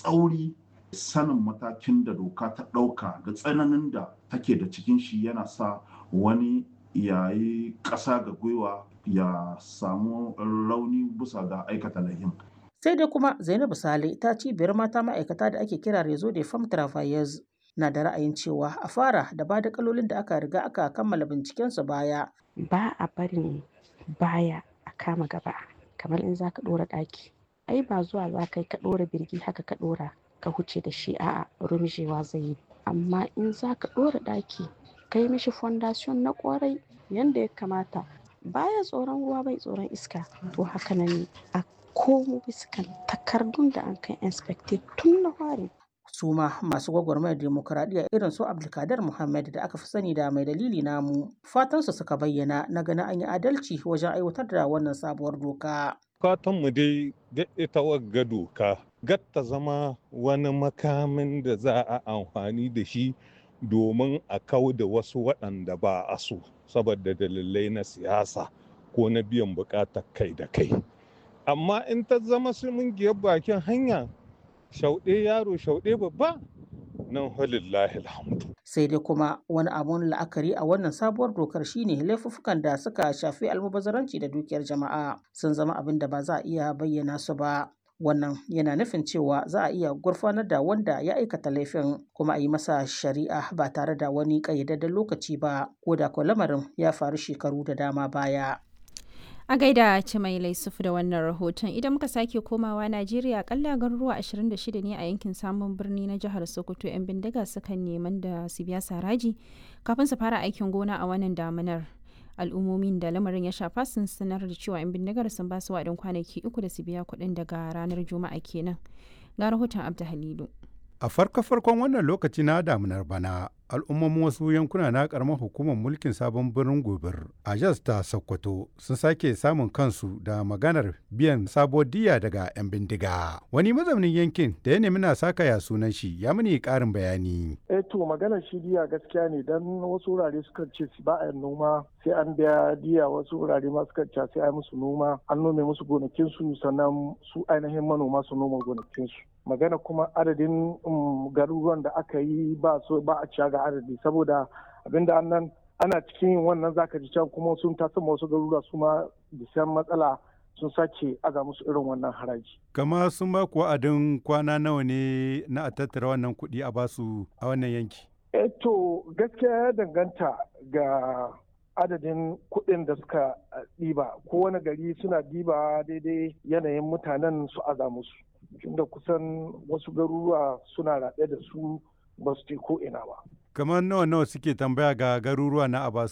tsauri sanin matakin da doka ta ɗauka da tsananin da take da cikin shi yana sa wani yayi ƙasa ga gwiwa ya samu rauni bisa ga aikata lahin. sai dai kuma zainabu sale ta cibiyar mata ma'aikata da ake kira rezo de femme travailleuse na da ra'ayin cewa a fara da ba da kalolin da aka riga aka kammala bincikensu baya ba a barin baya a kama gaba kamar in za ka ɗora ɗaki ai ba zuwa za ka yi ka ɗora birgi haka ka ɗora ka huce da shi a'a rumjewa zai yi amma in za ka ɗora ɗaki ka yi mishi fondation na ƙwarai yanda ya kamata baya tsoron ruwa bai tsoron iska to haka nan a komo biskan takardun da an kai inspected tun na fari su ma masu gwagwarmayar demokuraɗiyya irin su abdulkadir muhammad da aka fi sani da mai dalili namu fatansu suka bayyana na ganin an yi adalci wajen aiwatar da wannan sabuwar doka mu dai ga ita wagga doka gatta zama wani makamin da za a amfani da shi domin a kau da wasu waɗanda ba a so saboda dalilai na siyasa ko na biyan buƙatar kai da kai amma in ta zama giyar bakin hanya shauɗe yaro shauɗe babba nan halillahi alhamdu sai dai kuma wani abun la'akari a wannan sabuwar dokar shine laifuffukan da suka shafi almubazzaranci da dukiyar jama'a sun zama abin da ba za a iya bayyana su ba wannan yana nufin cewa za a iya gurfanar da wanda ya aikata laifin kuma a yi masa shari'a ba tare da wani ƙayyadadden lokaci ba ko da ko lamarin ya faru shekaru da dama baya A gaida Cimai Laisufu da wannan rahoton idan muka sake komawa Najeriya akalla garuruwa 26 ne a yankin samun birni na jihar Sokoto 'yan bindiga sukan neman da su biya saraji kafin su fara aikin gona a wannan damunar. Al'ummomin da lamarin ya shafa sun sanar da cewa 'yan bindigar sun ba su waɗin kwanaki uku da su biya kuɗin daga ranar Juma'a kenan. Ga rahoton Abda Halilu. A farko-farkon wannan lokaci na damunar bana, al'ummomin wasu yankuna na karamar hukumar mulkin sabon birnin gobir a jas ta sokoto sun sake samun kansu da maganar biyan sabuwar diya daga 'yan bindiga wani mazaunin yankin da ya nemi na saka ya sunan shi ya mini karin bayani eh to maganar shi diya gaskiya ne dan wasu wurare suka ce ba a noma sai an biya diya wasu wurare ma suka ce sai a musu noma an nome musu gonakinsu sannan su ainihin manoma su noma gonakinsu magana kuma adadin garuruwan da aka yi ba so ba a ciya ga adadi saboda abinda annan ana cikin yin wannan zaka ji can kuma sun taso wasu garuruwa su ma bisan matsala sun sake aza musu irin wannan haraji. Kama sun ba ku wa'adin kwana nawa ne na a tattara wannan kuɗi a basu a wannan yanki? Eh to gaskiya ya danganta ga adadin kuɗin da suka ɗiba kowane gari suna ɗiba daidai yanayin mutanen su aza musu. tunda kusan wasu garuruwa suna raɗe da su ba su ko ina ba. Kamar nawa nawa suke tambaya ga garuruwa na Abasu?